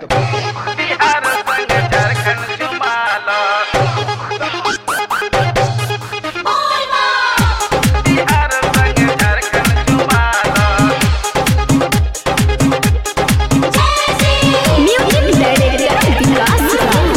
बिहार संग झारखंड जुमाला बिहार संग झारखंड जुमाला म्यूजिक डायरेक्टर विकास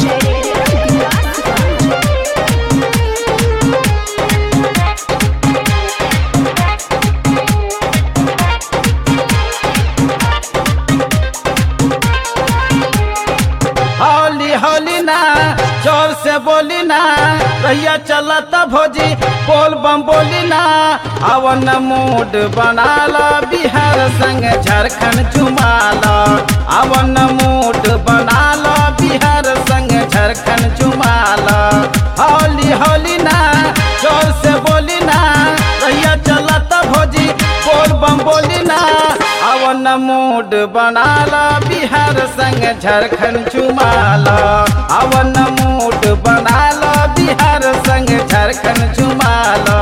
हौली हौली ना जोर से बोली ना रैया चलत भोजी बोल बम बोली ना अवन मूड बनाला बिहार संग झारखंड चुमाला अवन मूड बनाला बिहार संग झारखंड चुमाला हौली हौली ना जोर से बोली ना रैया चलत भोजी बोल बम बोली ना अवन मूड बनाला बिहार संग झारखंड चुमाला अवन मूड बनाला बिहार संग झारखंड चुमाला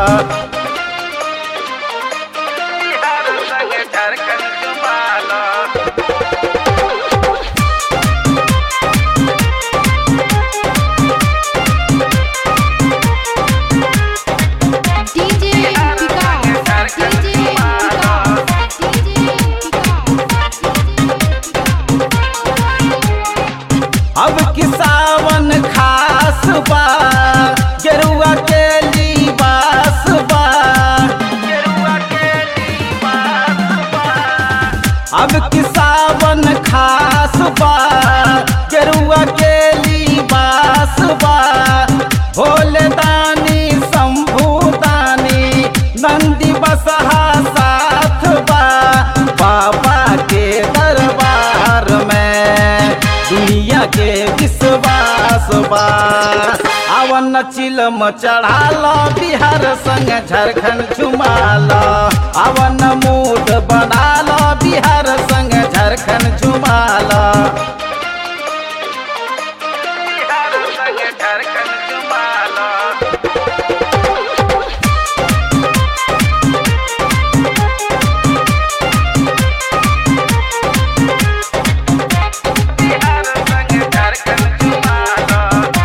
बिहार संग झारखंड जुमाला DJ Vikas DJ Vikas DJ अब की सावन खास बा गेरुआ के लिबास बा गेरुआ के लिबास बा अब की सावन खास बा गेरुआ के लिबास बा भोले दानी शंभू दानी नंदी बसहा साथ बा बाबा के दरबार में दुनिया के विश्वास बा अवन चिलम चढ़ाला बिहार संग झारखंड झुमाला अवन मूड बनाला बिहार संग झारखंड झुमाला बिहार संग झारखंड जुमाला बिहार संग झारखंड जुमाला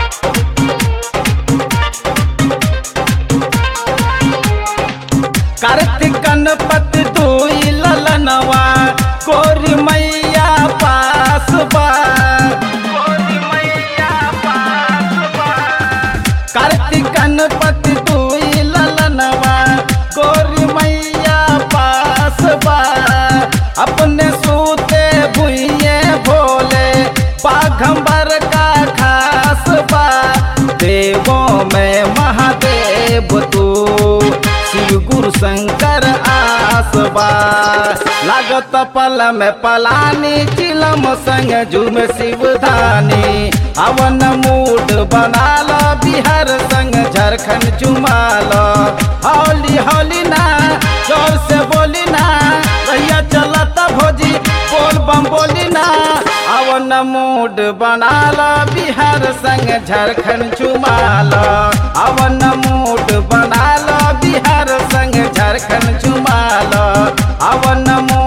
कार्तिक गणपति दुई ललनवा कोरी मैया पास बा गोरी मैया पास बा कार्तिक गणपति दुई ललनवा कोरी मैया पास बा अपने सूते भुइये भोले बाघंबर का खास बा देवों में महादेव तू शिव गुरु शंकर आसबा लागत पल में पलानी चिलम संग झूम शिवधानी अवन मूड बनाला बिहार संग झारखंड चुमाला हौली हौली ना जोर से बोली ना रैया चलत भोजी बोल बम बोली ना अवन मूड बनाला बिहार संग झारखंड चुमाला अवन मूड बनाला बिहार संग झारखंड चुमाला अवन मूड